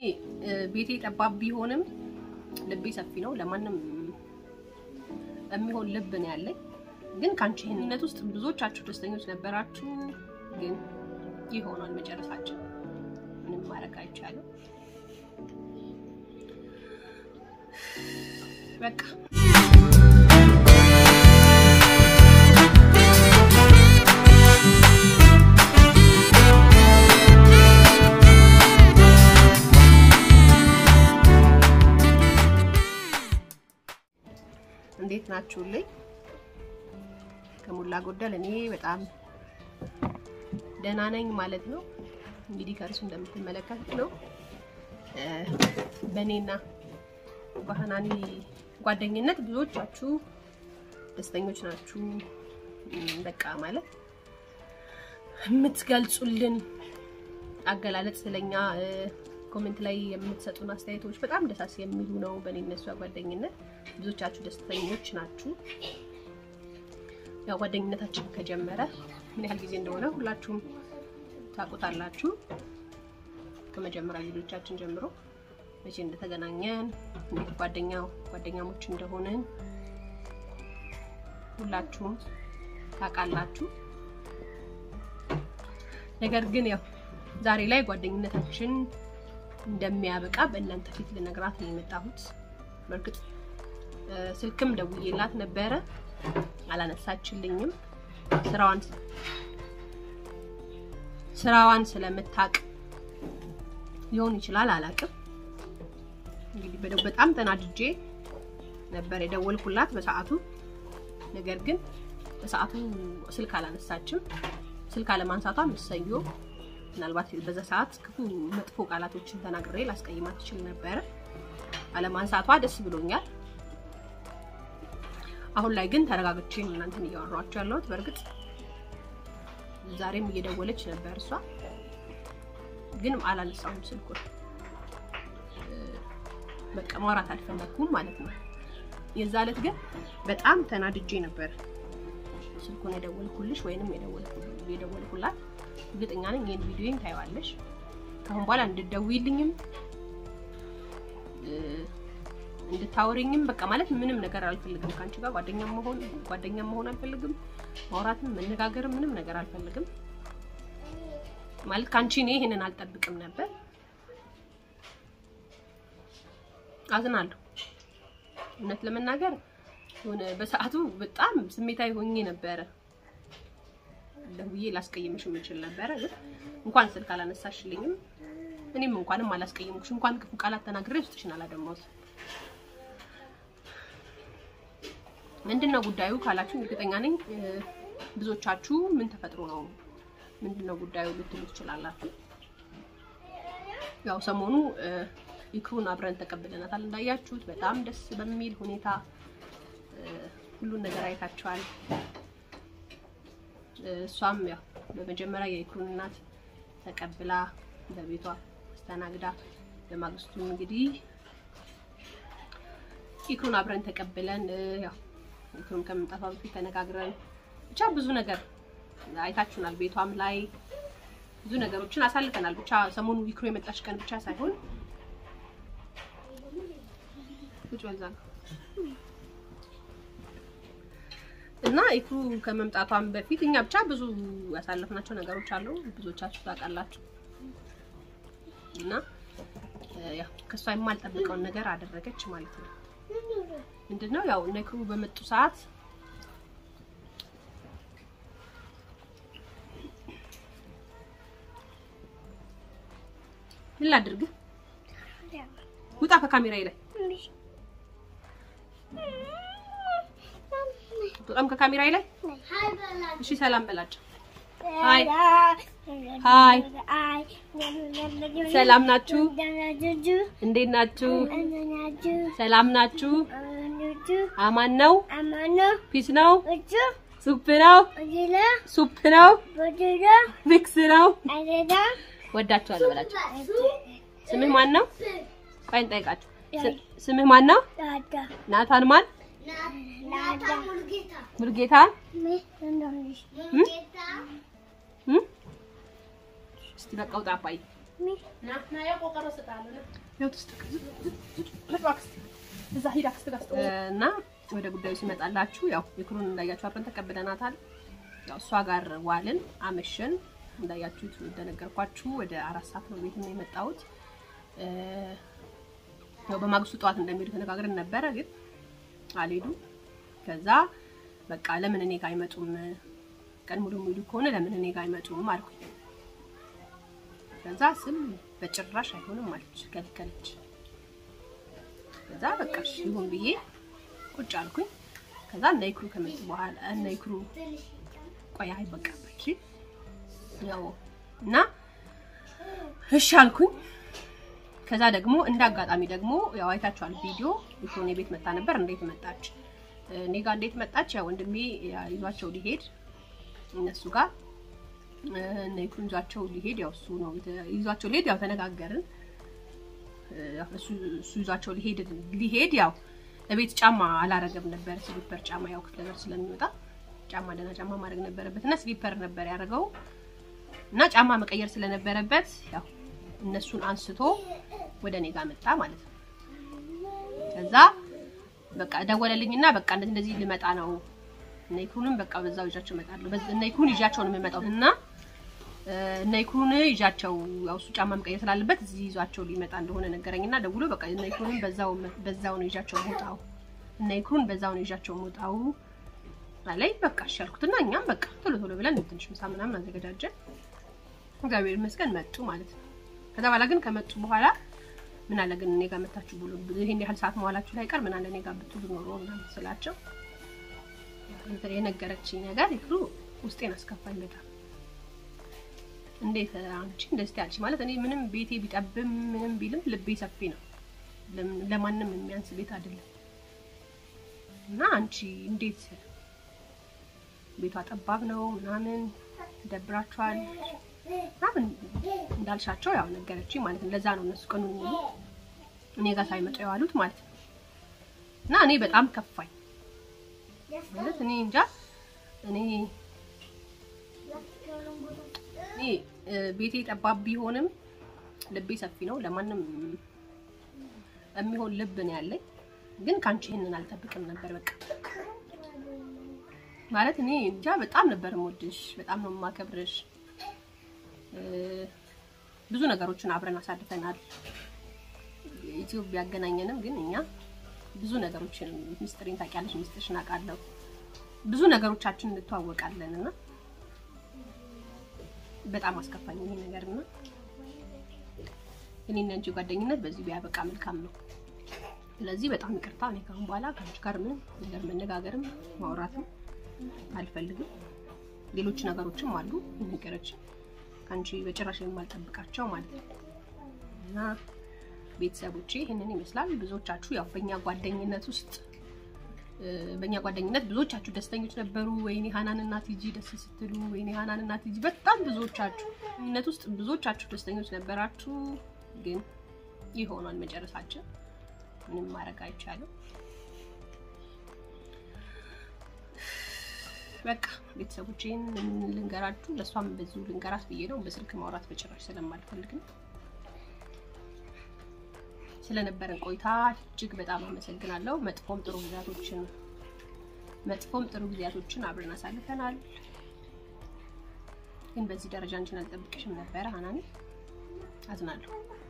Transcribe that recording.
ቤቴ ጠባብ ቢሆንም ልቤ ሰፊ ነው። ለማንም የሚሆን ልብ ነው ያለኝ። ግን ከአንቺ ይህንነት ውስጥ ብዙዎቻችሁ ደስተኞች ነበራችሁ። ግን ይህ ሆኗል መጨረሳችን። ምንም ማድረግ አይቻልም። በቃ እንዴት ናችሁልኝ? ከሞላ ጎደል እኔ በጣም ደህና ነኝ ማለት ነው። እንግዲህ ከእርሱ እንደምትመለከቱት ነው በእኔና በሀናኒ ጓደኝነት ብዙዎቻችሁ ደስተኞች ናችሁ። በቃ ማለት የምትገልጹልን አገላለጽ ስለኛ ኮሜንት ላይ የምትሰጡን አስተያየቶች በጣም ደሳስ የሚሉ ነው። በእኔ እነሱ ጓደኝነት ብዙዎቻችሁ ደስተኞች ናችሁ። ያው ጓደኝነታችን ከጀመረ ምን ያህል ጊዜ እንደሆነ ሁላችሁም ታውቁታላችሁ። ከመጀመሪያ ቪዲዮቻችን ጀምሮ መቼ እንደተገናኘን እንዴት ጓደኛ ጓደኛሞች እንደሆንን ሁላችሁም ታውቃላችሁ። ነገር ግን ያው ዛሬ ላይ ጓደኝነታችን እንደሚያበቃ በእናንተ ፊት ልነግራት ነው የመጣሁት። በእርግጥ ስልክም ደውዬላት ነበረ፣ አላነሳችልኝም። ስራዋን ስራዋን ስለምታውቅ ሊሆን ይችላል፣ አላውቅም። እንግዲህ በጣም ተናድጄ ነበር የደወልኩላት በሰዓቱ። ነገር ግን በሰዓቱ ስልክ አላነሳችም። ስልክ አለማንሳቷ ምሰዮ ምናልባት በዛ ሰዓት ክፉ መጥፎ ቃላቶችን ተናግሬ ላስቀይማት ትችል ነበረ። አለማንሳቷ ደስ ብሎኛል። አሁን ላይ ግን ተረጋግቼ እናንተን እያወራኋቸው ያለሁት። በእርግጥ ዛሬም እየደወለች ነበር እሷ፣ ግን አላነሳሁም ስልኩን። በቃ ማውራት አልፈለኩም ማለት ነው። የዛ ዕለት ግን በጣም ተናድጄ ነበር ስልኩን የደወልኩልሽ ወይንም የደወልኩላት እርግጠኛ ነኝ ይሄን ቪዲዮን ታይዋለሽ። ከአሁን በኋላ እንድትደውይልኝም እንድታወሪኝም በቃ ማለት ምንም ነገር አልፈልግም። ከአንቺ ጋር ጓደኛ መሆን ጓደኛ መሆን አልፈልግም። ማውራትም መነጋገርም ምንም ነገር አልፈልግም። ማለት ከአንቺ እኔ ይሄንን አልጠብቅም ነበር። አዝናለሁ። እውነት ለመናገር ሆነ በሰዓቱ በጣም ስሜታዊ ሆኜ ነበረ። ደውዬ ላስቀይምሽ የምችል ነበረ፣ ግን እንኳን ስልክ አላነሳሽልኝም። እኔም እንኳንም አላስቀይምኩሽ። እንኳን ክፉ ቃላት ተናግሬ ውስጥሽን አላደማሁት። ምንድነው ጉዳዩ ካላችሁ እርግጠኛ ነኝ ብዙዎቻችሁ ምን ተፈጥሮ ነው ምንድነው ጉዳዩ ልትሉ ትችላላችሁ። ያው ሰሞኑ ይክሩን አብረን ተቀብለናታል እንዳያችሁት፣ በጣም ደስ በሚል ሁኔታ ሁሉን ነገር አይታችኋል። እሷም ያው በመጀመሪያ የይክሩን እናት ተቀብላ በቤቷ አስተናግዳ በማግስቱ እንግዲህ ይክሩን አብረን ተቀብለን ያው ይክሩን ከመምጣቷ በፊት ተነጋግረን ብቻ ብዙ ነገር አይታችሁናል። ቤቷም ላይ ብዙ ነገሮችን አሳልፈናል። ብቻ ሰሞኑ ይክሩ የመጣች ቀን ብቻ ሳይሆን እና ይክሩ ከመምጣቷም በፊት እኛ ብቻ ብዙ ያሳለፍናቸው ነገሮች አሉ። ብዙዎቻችሁ ታውቃላችሁ። እና ያው ከሷ የማልጠብቀውን ነገር አደረገች ማለት ነው። ምንድነው ያው እነ ይክሩ በመጡ ሰዓት ምን ላድርግ? ውጣ ከካሜራዬ ላይ በጣም ከካሜራዬ ላይ እሺ፣ ሰላም በላቸው። ሃይ ሃይ፣ ሰላም ናችሁ? እንዴት ናችሁ? ሰላም ናችሁ? አማን ነው? ፒስ ነው? ሱፕ ነው? ሱፕ ነው? ፊክስ ነው? ወዳችኋለሁ በላቸው። ስምህ ማን ነው? ቆይ እንጠይቃቸው። ስምህ ማን ነው? ናታን ማን? ሙልጌታ እስቲ በቃ ውጣ አባዬ ና ና ያው ቆቀሮ ስጣለሁ ና ያው እዛ ሂድ አክስት ጋር ስጠው። እና ወደ ጉዳዩ ሲመጣላችሁ ያው የክሩን እንዳያችሁ አብረን ተቀብለናታል። ያው እሷ ጋር ዋልን አመሸን። እንዳያችሁት እንደነገርኳችሁ ወደ አራት ሰዓት ነው ቤት የመጣሁት። ያው በማግስቱ ጠዋት እንደሚሄዱ ተነጋግረን ነበረ፣ ግን አልሄዱም። ከዛ በቃ ለምን እኔ ጋር አይመጡም? ቀን ሙሉ የሚሄዱ ከሆነ ለምን እኔ ጋር አይመጡም አልኩኝ። ከዛ ስም በጭራሽ አይሆንም አለች፣ ከልከለች። ከዛ በቃ እሺ ይሁን ብዬ ቁጭ አልኩኝ። ከዛ እነ ይክሩ ከመጡ በኋላ እነ ይክሩ ቆይ አይ በቃ እሺ ያው እና እሺ አልኩኝ። ከዛ ደግሞ እንደ አጋጣሚ ደግሞ ያው አይታችኋል ቪዲዮ ይሁን የቤት መጣ ነበር። እንዴት መጣች? እኔ ጋር እንዴት መጣች? ያው ወንድሜ ይዟቸው ሊሄድ እነሱ ጋር እነ ይኩን ይዟቸው ሊሄድ ያው እሱ ነው ይዟቸው ሊሄድ ያው ተነጋገርን። እሱ እሱ ይዟቸው ሊሄድ ሊሄድ ያው ለቤት ጫማ አላረገም ነበር። ስሊፐር ጫማ ያው ክፍለ ሀገር ስለሚወጣ ጫማ ደህና ጫማ ማድረግ ነበረበት እና ስሊፐር ነበር ያደረገው እና ጫማ መቀየር ስለነበረበት ያው እነሱን አንስቶ ወደ እኔ ጋር መጣ ማለት ነው። ከዛ በቃ ደወለልኝና በቃ እንደዚህ እንደዚህ ልመጣ ነው እነ ይኩኑን በቃ በዛው ይዣቸው እመጣለሁ። እነ ይኩኑን ይዣቸው ነው የምመጣው እና እነ ይኩኑን ይዣቸው ያው እሱ ጫማ መቀየር ስላለበት እዚህ ይዟቸው ሊመጣ እንደሆነ ነገረኝና ደውሎ በቃ እነ ይኩኑን በዛው በዛው ነው ይዣቸው የምወጣው እነ ይኩኑን በዛው ነው ይዣቸው የምወጣው አለኝ። በቃ እሺ አልኩትና እኛም በቃ ቶሎ ቶሎ ብለን ትንሽ ምሳ ምናምን አዘገጃጀን። እግዚአብሔር ይመስገን መጡ ማለት ነው። ከዛ በኋላ ግን ከመጡ በኋላ ምን አለ ግን እኔ ጋር መታችሁ ብሎ ይሄን ያህል ሰዓት መዋላችሁ ላይ ቀር ምን አለ እኔ ጋር ብትሉ ኖሮ ምናምን ስላቸው የነገረችኝ ነገር ይክሩ ውስጤን አስከፋኝ በጣም። እንዴት አንቺ እንደዚህ ያልሽ ማለት እኔ ምንም ቤቴ ቢጠብም ምንም ቢልም ልቤ ሰፊ ነው፣ ለማንም የሚያንስ ቤት አይደለም። እና አንቺ እንዴት ቤቷ ጠባብ ነው ምናምን ደብራችኋል ምናምን እንዳልሻቸው ያው ነገረችኝ ማለት ነው። ለዛ ነው እነሱ ቀኑን ሙሉ እኔ ጋር ሳይመጡ የዋሉት ማለት ነው። እና እኔ በጣም ከፋኝ ማለት እኔ እንጃ እኔ እኔ ቤቴ ጠባብ ቢሆንም ልቤ ሰፊ ነው። ለማንም የሚሆን ልብ ነው ያለኝ። ግን ከአንቺ ይህንን አልጠብቅም ነበር። በቃ ማለት እኔ እንጃ በጣም ነበር የምወድሽ፣ በጣም ነው የማከብርሽ። ብዙ ነገሮችን አብረን አሳልፈናል። ኢትዮጵያ ቢያገናኘንም ግን እኛ ብዙ ነገሮችን ሚስጥሬን ታውቂያለሽ፣ ሚስጥርሽን አውቃለሁ። ብዙ ነገሮቻችን እንተዋወቃለን እና በጣም አስከፋኝ ይሄ ነገር እና እኔና አንቺ ጓደኝነት በዚህ ቢያበቃ መልካም ነው። ስለዚህ በጣም ይቅርታ። እኔ ካሁን በኋላ ከአንቺ ጋር ምንም ነገር መነጋገርም ማውራትም አልፈልግም። ሌሎች ነገሮችም አሉ ነገሮችን ከአንቺ በጭራሽ የማልጠብቃቸው ማለት ነው እና ቤተሰቦቼ ይህንን ይመስላል። ብዙዎቻችሁ ያው በእኛ ጓደኝነት ውስጥ በእኛ ጓደኝነት ብዙዎቻችሁ ደስተኞች ነበሩ። ወይኔ ሀናን እና ቲጂ ደስ ስትሉ፣ ወይኔ ሀናን እና ቲጂ በጣም ብዙዎቻችሁ ነት ውስጥ ብዙዎቻችሁ ደስተኞች ነበራችሁ። ግን ይሆናል መጨረሳችን፣ ምንም ማድረግ አይቻልም። በቃ ቤተሰቦቼን ልንገራችሁ፣ ለእሷም በዚሁ ልንገራት ብዬ ነው። በስልክ ማውራት በጭራሽ ስለማልፈልግ ነው። ስለነበረን ቆይታ እጅግ በጣም አመሰግናለሁ። መጥፎም ጥሩ ጊዜያቶችን መጥፎም ጥሩ ጊዜያቶችን አብረን አሳልፈናል። ግን በዚህ ደረጃ አንቺን አልጠብቅሽም ነበረ ሀናኒ፣ አዝናለሁ።